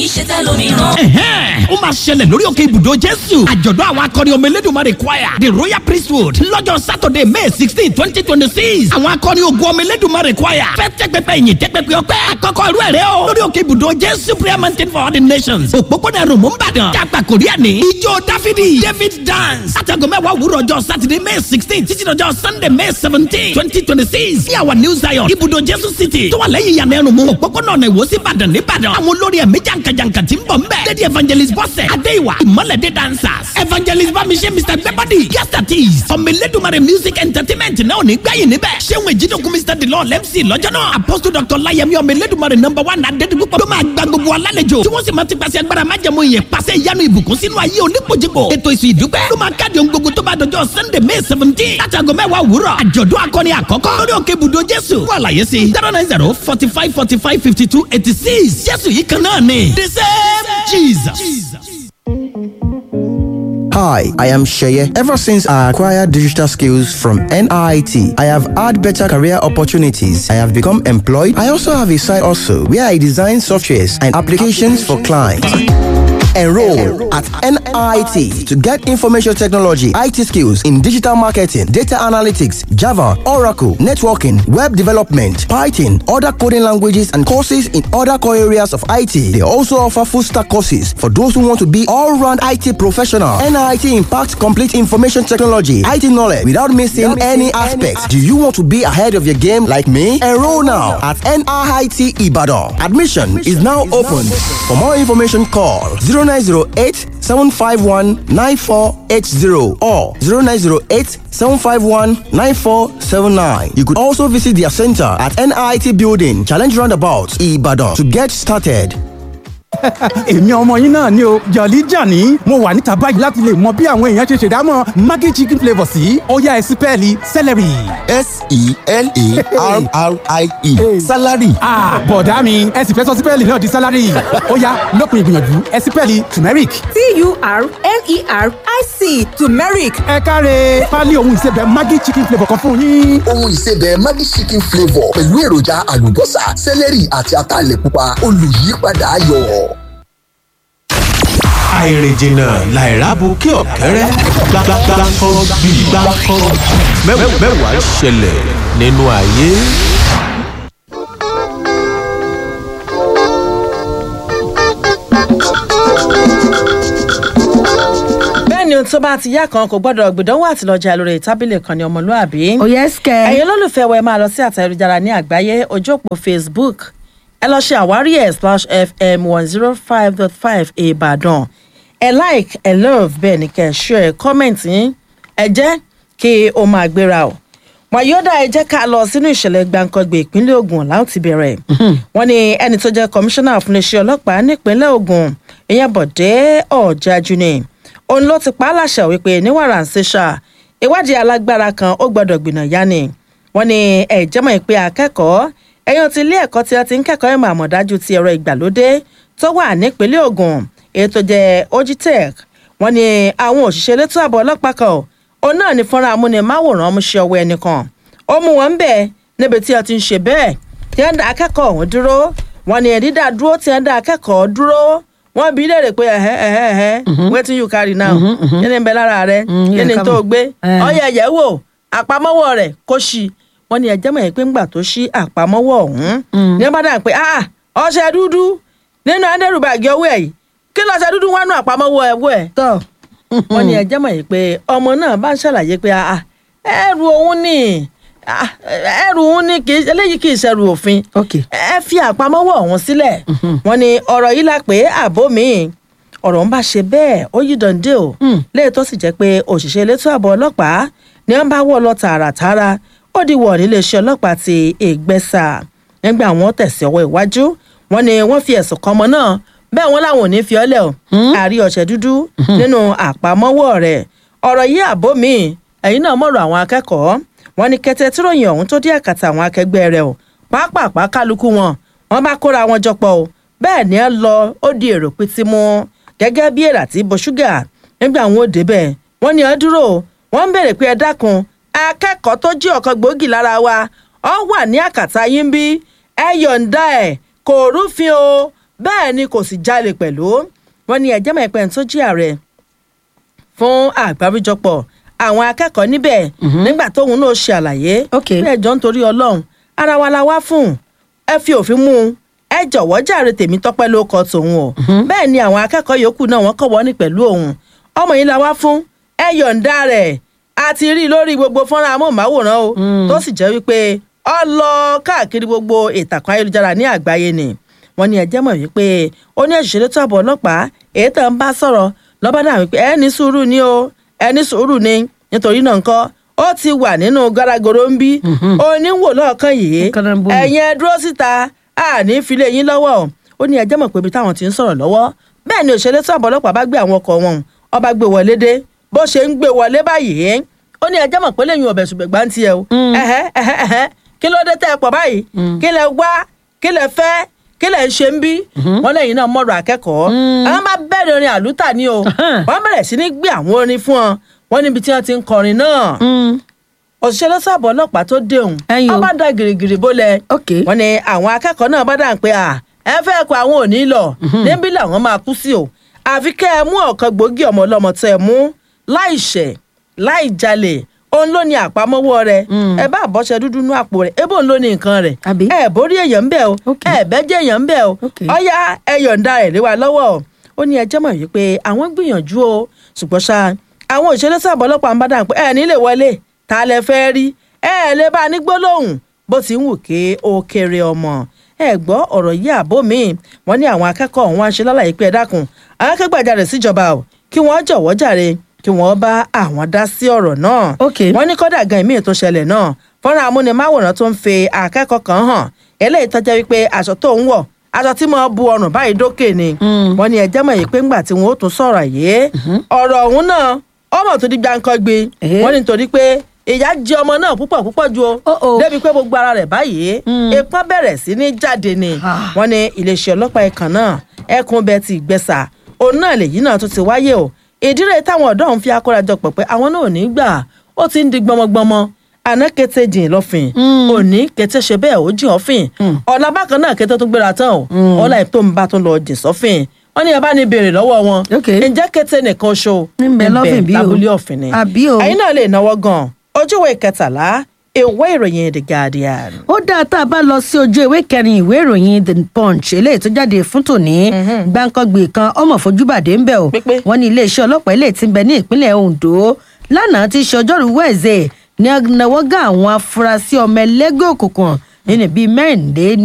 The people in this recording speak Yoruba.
í ṣe tẹlòmíràn. Ẹ̀hẹ́n, ó máa ṣẹlẹ̀ lórí òkè ibùdó Jésù. Àjọ̀dún àwọn akọrin ọmọ Elédùmarè choir the royal priesthood lọ́jọ́ Saturday May sixteen twenty twenty six. Àwọn akọrin ogun ọmọ Elédùmarè choir fẹ́ tẹ́pẹ́pẹ́ ìyìn tẹ́pẹ́pẹ́ ọpẹ́ àkọ́kọ́ irú ẹ̀rẹ́ o. lórí òkè ibùdó Jésù prayer mountain for all the nations. Òpópónà Ròmù Ìbàdàn. Dàgbà Kòríà ní. Ijó Dáfídì David dance. Sátẹ̀gùn mẹ́wàá òwúrọ̀ ọjọ́ Saturday May sixteen títí dọjọ́ Sunday May seventeen twenty twenty six. Ní àwọn New Zion ibùdó Jésù City tó wà lẹ́yìn ìyànà ẹrùn mu. Òpópónà ọ̀nà ìwòsí Ìbàdàn nìbàdàn. Àwọn olórí ẹ̀mí jàǹkàjàǹkà ti ń bọ̀ ńbẹ̀. Lady evangelist Bọ́sẹ̀ Adéìwà Ìmọ̀lẹ́dẹ́ dancers. Evangelist Bámiṣẹ́ Mr Gbẹ́bọ́dì Yastatis. Ọmọ Elédùmarè music entertainment náà ò ní gbẹ̀yìn níbẹ̀. Ṣéun Èjìdókun Mr Delon MC lọ́jọ́ náà. Apostle Dr Layemi ọmọ Elédùmarè number one Adédìgbò ló máa gba gbogbo alálejò. Tí wọ́n sì máa ti pàṣẹ agbára májẹ̀mú ìyẹn pàṣẹ ìyanu ìbùkún sínú ayé onípojìpò. Ètò ìsìn ìdúpẹ́ ló máa káàdì ohun gbogbo tó bá dọjọ́ Sunday May seventeen. Látago mẹ́wàá òwúrọ̀. Àjọ̀dún akọni àkọ́kọ́ lórí òkè ibùdó Jésù. Fún àlàyé sí zero nine zero forty five forty five fifty two eighty six. Jésù yìí kan náà ni. The same Jesus. Hi, I am Sheye. Ever since I acquired digital skills from NIT, I have had better career opportunities. I have become employed. I also have a side also where I design softwares and applications for clients. Enroll at NIT to get information technology, IT skills in digital marketing, data analytics, Java, Oracle, networking, web development, Python, other coding languages, and courses in other core areas of IT. They also offer full stack courses for those who want to be all round IT professional. NIT impacts complete information technology, IT knowledge without missing any aspects. Do you want to be ahead of your game like me? Enroll now at NIT Ibadan. Admission is now open. For more information, call 0908 751 9480 or 0908 751 9479. You could also visit their center at NIT Building, Challenge Roundabout, Ibadan to get started. èmi ọmọ yín náà ni o jọ̀lí jàní mo wà níta báyìí láti lè mọ bí àwọn èèyàn ṣe ṣèdámọ̀ maggi chicken flavour sí ọ̀yá ẹ̀sìpẹ́ẹ̀lì celery. s-e-l-a-r-r-i-e salary. bọ̀dá mi ẹ sì fẹ́ sọ sípẹ́ẹ̀lì náà di salary ọ̀yá lópin ìgbìyànjú ẹ̀sìpẹ́ẹ̀lì turmeric. t-u-r-m-e-r-i-c turmeric ẹ káre pálí ohun ìsebẹ̀ maggi chicken flavour kan fún yín. ohun ìsebẹ̀ maggi chicken flavour pẹ̀lú èròjà àlùbọ́sà sẹ́lẹ̀rì àti ataalẹ̀ pupa olùyípadà ayọ̀. àìrìnjìnà làìrábù kí ọ̀kẹ́rẹ́ gbàgbàgbàkọ́ bí gbàkọ́ mẹ́wàá ṣẹlẹ̀ nínú ayé. bẹ́ẹ̀ ni ohun tó bá ti yá kan kò gbọ́dọ̀ gbìdánwò àtìlọ́jà lórí tábìlì kan ní ọmọlúàbí. òye ẹsẹ̀. ẹ̀yin olólùfẹ́ wa ẹ máa lọ sí àtà ayélujára ní àgbáyé ojú òpó facebook ẹ lọ ṣe àwárí ẹ̀ slash fm one zero five dot five ìbàdàn ẹ like ẹ love bẹ́ẹ̀ ni kẹ́ ẹ share ẹ comment yín ẹ jẹ́ kí o máa gbéra o wàyọ́dà ẹ jẹ́ ká lọ sínú ìṣẹ̀lẹ̀ gbàǹkangbè ìpínlẹ̀ ogun láwọn ti bẹ̀rẹ̀ wọ́n ní ẹni tó jẹ́ kọmíṣánná fún iléeṣẹ́ ọlọ́pàá nípínlẹ̀ ogun ìyẹn bọ̀dé ọ̀jájú ni òun ló ti pa á láṣẹ wípé ní wàrà ń ṣèṣà ìwádìí alágbára kan ó gbọ́dọ̀ gbìnà yá ni wọ́n ní ẹ̀jẹ̀ mọ̀ pé akẹ́kọ̀ọ́ ẹ̀yàn ti ilé ẹ̀kọ́ tí a ti ń kẹ́kọ̀ọ́ ìmọ̀ àmọ̀dájú ti ẹ̀rọ ìgbàlódé tó wà nípínlẹ̀ ogun èyí tó jẹ́ ogitech wọ́n ní àwọn òṣìṣẹ́ elétò ààbò ọlọ́pàá kan òun náà ní fọ́nrán amúnimáwòrán mú ṣe ọwọ́ ẹnìkan ó mú wọn bẹ́ẹ̀ níbi tí a ti ń ṣe bẹ́ẹ̀ tí wọ́n dá akẹ́kọ̀ọ́ ọ̀hún dúró wọ́n ní dídá dúró tí wọ́n dá akẹ́kọ̀ọ́ dúró wọ́n bí léèrè pé ẹ̀hẹ́ ẹ̀hẹ́ ẹ̀hẹ́ wetin you carry now kí ni ń bẹ lára rẹ kí ni tó gbé ọyẹ ẹ̀yẹ́ wò àpamọ́wọ́ rẹ̀ kó ṣí wọ́n ní ẹjẹ́ mọ̀ pé ńgbà tó ṣí àpamọ́wọ́ ọ̀hún ní wọ́n bá dà pé ah ọṣẹ dúdú nínú ẹ̀ńdẹ́rùbàgì ọwọ́ ẹ̀ yìí kí lọ́ṣẹ dúdú wọ́n nú àpamọ́wọ́ ẹ̀wọ́ ẹ̀ tọ́ wọ́n ní ẹjẹ́ mọ̀ pé ọmọ náà bá ń ṣàlàyé pé ah ẹrù òun ni ẹrù òun ni eléyìí kì í ṣẹrù òfin ẹ fi àpamọ́wọ́ ọ̀hún sílẹ̀ wọ́n ní ọ̀rọ̀ yìí la pé àbó mi ọ̀rọ̀ ń bá ṣe bẹ́ẹ̀ ó yí dande o léè tó sì jẹ́ pé òṣìṣẹ́ elétò ààbò ọlọ́pàá ni wọ́n bá wọ̀ lọ tààràtààrà ó di wọ̀ níléeṣẹ́ ọlọ́pàá ti ègbẹ́sà nígbà wọn tẹ̀sí ọwọ́ iwájú wọn ni wọ́n fi ẹ̀sùn kan ọmọ náà bẹ́ẹ̀ wọ́n làwọn ò ní fi ọ́lẹ̀ o àrí ọ̀sẹ̀ dúdú nínú àpamọ́wọ́ rẹ̀ ọ̀rọ̀ yìí àbó mi ẹ̀yin náà mọ̀rọ̀ àwọn akẹ́kọ̀ọ́ wọn ni kẹtẹ tíròyìn ọ̀hún tó dé àkàtà àwọn akẹgbẹ́ rẹ̀ o pápápá kálukú wọn wọn bá kóra wọn jọpọ̀ o bẹ́ẹ̀ ni ẹ lọ ó di èrò pété mú gẹ́gẹ́ bí èrà tí bo ṣúgà nígbà wọn ò débẹ̀ wọ́n ní ẹ dúró wọ́n ń béèrè pé ẹ dákun akẹ́kọ̀ọ́ tó jí ọ̀kan gbòógì lára wa ọ wà ní àkàtà yín bí ẹ yọ̀ǹda ẹ̀ kò rúfin o bẹ́ẹ̀ ni kò sì jalè pẹ̀lú wọn ní ẹ̀jẹ̀ mẹ́pẹ́ tó jí ààrẹ fún àgbáríjọpọ̀ àwọn akẹ́kọ̀ọ́ níbẹ̀ nígbà tóun náà ṣe àlàyé Ok. bẹ́ẹ̀ jọ ń torí ọlọ́run ara wa la wá fún ẹ fi òfin mú un ẹ jọ̀wọ́ jàre tèmi tọ́pẹ́ ló kọ tòun o bẹ́ẹ̀ ni àwọn akẹ́kọ̀ọ́ yòókù náà wọ́n kọ̀ wọ́n ní pẹ̀lú òun ọmọ yìí la wá fún ẹ yọ̀ǹda rẹ̀ a ti rí i lórí gbogbo fọ́nrán amóhùnmáwòrán o tó sì jẹ́ wípé ọ lọ káàkiri gbogbo ìtàkùn ayélujára ní àgbáyé ni wọ́n ní ẹjẹ́ mọ̀ wípé ó ní ẹ̀ṣẹ̀lẹ̀ tó àbọ̀ ọlọ́pàá èyí tó ń bá sọ̀rọ̀ lọ́ba náà wípé ẹ ní sùúrù ni o ẹ ní sùúrù ni nítorí náà nǹkan ó ti wà nínú garagoro ń bí oníwò lọ́ọ̀kan yìí Kànáńbó. ẹ̀yin ẹ dúró síta àní filé yín lọ́wọ́ ó ní ẹjẹ́ mọ̀ pé ibi táwọn ti ń sọ̀rọ̀ lọ́wọ́ bẹ́ẹ̀ ni òṣèlú tó àbọ̀ ọlọ́pàá bá gbé àwọn ọkọ̀ wọn ọba gbé wọlé dé bó ṣe ń gbé wọlé báyìí ó ní ẹjẹ́ mọ̀ pé lẹ́yìn ọbẹ̀ ṣùgbẹ́gbà ń tiẹ̀ o ẹ̀hẹ́ ẹ̀hẹ́ ẹ̀hẹ́ kí ló dé tẹ́ ẹ pọ̀ báyìí kí lẹ wá kí lẹ fẹ́ kí lẹ ń ṣe ń bí wọn lẹ́yìn náà mọ̀rọ̀ akẹ́kọ̀ọ́ àwọn bá bẹ̀rẹ̀ orin àlùtà ni o wọ́n bẹ̀rẹ̀ sí ní gbé àwọn orin fún ọ wọ́n níbi tí wọ́n ti ń kọrin náà òṣìṣẹ́ lọ́sàbọ̀ ọlọ́pàá tó déhùn Ẹ̀yin o. wọ́n bá da gìrìgìrì bólẹ̀ Ok. wọ́n ní àwọn akẹ́kọ̀ọ́ náà bá dà ń pé à ẹ fẹ́ kó àwọn ò ní lọ níbí làwọn máa kú sí o àfi kẹ́ ẹ mú ọ̀kan gbòógì ọmọ ọlọ́mọ tẹ́ ẹ mú láì ṣẹ̀ láì jalè òun ló ní àpamọ́wọ́ rẹ̀ ẹ bá àbọ̀ṣẹ dúdú nú àpò rẹ̀ ebó òun ló ní nǹkan rẹ̀ Àbí? ẹ borí èèyàn ń bẹ̀ o Ok. ẹ bẹ́jẹ̀ èèyàn ń bẹ̀ o Ok. ọ̀yá ẹ yọ̀ǹda rẹ̀ lé wa lọ́wọ́ o ó ní ẹjẹ́ mọ̀ wípé àwọn gbìyànjú o ṣùgbọ́n ṣá àwọn òṣèlú sábà ọlọ́pàá ń bá dà pé ẹ nílé wọlé ta lẹ fẹ́ rí ẹ lè bá a ní gbólóhùn bó ti ń wù ké ó kéré ọmọ ẹ gbọ́ ọ̀rọ̀ yìí àbó mi wọ́n ní àwọn akẹ́kọ̀ọ́ ọ̀hún wá ń ṣe lálàyé pé ẹ dákun àwọn akẹ́gbàjarè síjọba o kí wọ́n jọ̀wọ́ jàre kí wọ́n bá àwọn dá sí ọ̀rọ̀ náà Ok. wọ́n ní kọ́dà gan ìmíì tó ṣẹlẹ̀ náà fọ́nrán amúnimáwòrán tó ń fi akẹ́kọ̀ọ́ kan hàn eléyìí tó jẹ́ wípé aṣọ tó ń wọ̀ aṣọ tí mo bu ọrùn báyìí dókè ni wọ́n ní ẹjẹ́ mọ̀ yìí pé ńgbà tí wọ́n ó tún sọ̀rọ̀ yìí ọ̀rọ̀ ọ̀hún náà ọmọ tó di gbáǹkọ́gbé Eh. wọ́n ní nítorí pé ìyá jẹ ọmọ náà púpọ̀ púpọ̀ ju o Oh, oh. débi pé gbogbo ara rẹ̀ báyìí ipá bẹ̀rẹ̀ sí ní jáde ni Ah. wọ́n ní iléeṣẹ́ ọlọ́pàá ẹ̀kan náà ẹkùn bẹ́ẹ̀ ti gbẹ̀sà òun náà lèyí náà tó ti wáyé o ìdírè táwọn ọ̀dọ́ ọ̀hún fi akórajọpọ̀ pé àwọn náà ò ní gbà ó ti ń di gbọmọgbọmọ àná kété jìn lọ́fìn òní kété ṣe bẹ́ẹ̀ ó jìn ọ́fìn ọ̀la bákan náà kété tó gbéra tán o ọ̀la ètò ń bá tó lọ jìn sọ́fìn wọ́n ní ẹ bá ní béèrè lọ́wọ́ wọn Ok. ǹjẹ́ kété nìkan ṣo Ńbẹ lọ́fìn bí o. lábúlé ọ̀fìn ni Àbí o. ẹ̀yin náà lè náwó gan ojúwe kẹtàlá ìwé ìròyìn the guardian. ó dáa tá a bá lọ sí ojú ìwé kẹrin ìwé ìròyìn the punch eléyìí tó jáde fún tòní gbàǹkangbè kan ọmọ fojúbàdé ń bẹ o Pípé. wọn ní iléeṣẹ́ ọlọ́pàá eléyìí tí ń bẹ ní ìpínlẹ̀ ondo lánàá ti ṣe ọjọ́rú wẹẹsẹ ní agnawọgá àwọn afurasí ọmọ ẹlẹ́gbẹ́ òkùnkùn nínú bíi mẹ́rìnlé